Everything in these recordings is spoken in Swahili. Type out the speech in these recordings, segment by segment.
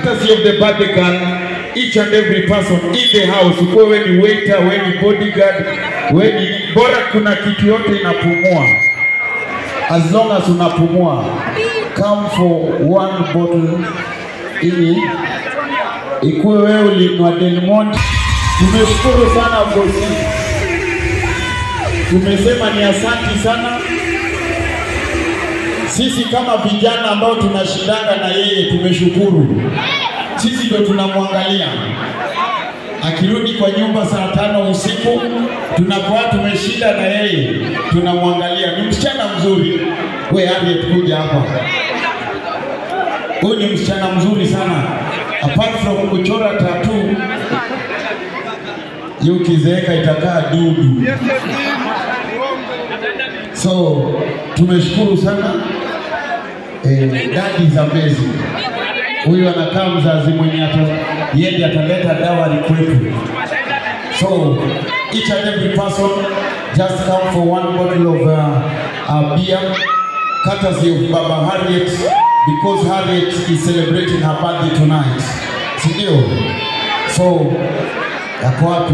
courtesy of the birthday girl, each and every person in the house, ukuwe we ni waiter, we ni bodyguard, we ni bora, kuna kitu yote inapumua. As long as unapumua, come for one bottle ili ikuwe wewe ulinwa Del Monte. Tumeshukuru sana bosi, tumesema ni asanti sana sisi kama vijana ambao tunashindana na yeye tumeshukuru. Sisi ndio tunamwangalia akirudi kwa nyumba saa tano usiku, tunakuwa tumeshinda na yeye, tunamwangalia. Ni msichana mzuri. We Harriet, kuja hapa. Huyu ni msichana mzuri sana, apart from kuchora tatu, hiyo ukizeeka itakaa dudu. So tumeshukuru sana eh, that is amazing. Huyu anakaa mzazi mwenye ata yeye ataleta dawari kwetu. So each and every person just come for one bottle of uh, uh, beer courtesy of Baba Harriet because Harriet is celebrating her birthday tonight. Si ndio? So yako wapi?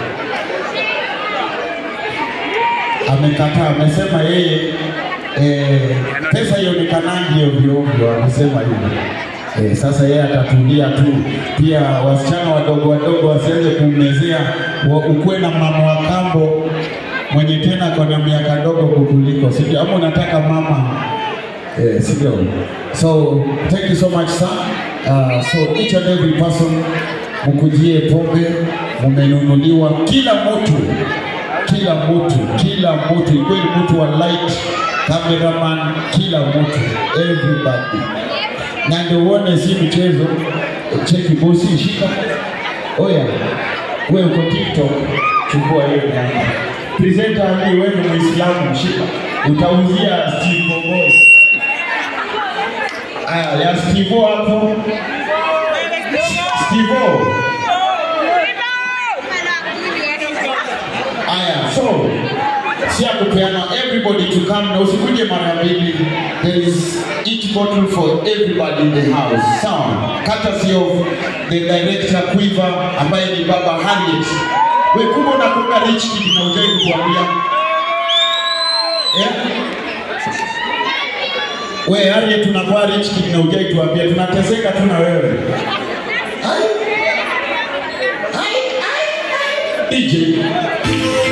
amekataa, amesema yeye eh, pesa ionekanangi ovyo ovyo, amesema hivyo. Eh, sasa yeye atatulia tu. Pia wasichana wadogo wadogo wasianze kummezea, wa- ukuwe na mama wa kambo mwenye tena kona miaka ndogo kukuliko, si ndio? Ama unataka mama eh, si ndio? So thank you so much sir. Uh, so each and every person mkujie pombe, mumenunuliwa kila mtu kila mtu, kila mtu, ikiwa ni mtu wa light, cameraman, kila mtu, everybody. Na ndio uone si mchezo. Cheki bosi, shika. Oya, wewe uko TikTok, chukua hiyo nyama. Presenter Ali, wewe ni Muislamu, shika. Utauzia Steve Boy. Aya, ya Steve hapo. Steve Aya, so si ya kupeana everybody to come na usikuje mara mbili. There is each bottle for everybody in the house. Sawa, courtesy of the director Quiver ambaye ni Baba Harriet. We kumbe unakuwa rich kid na ujai kutuambia yeah? We Harriet, tunakuwa rich kid na ujai tuambia, tunateseka tu na wewe. Ai. Ai, ai, ai. DJ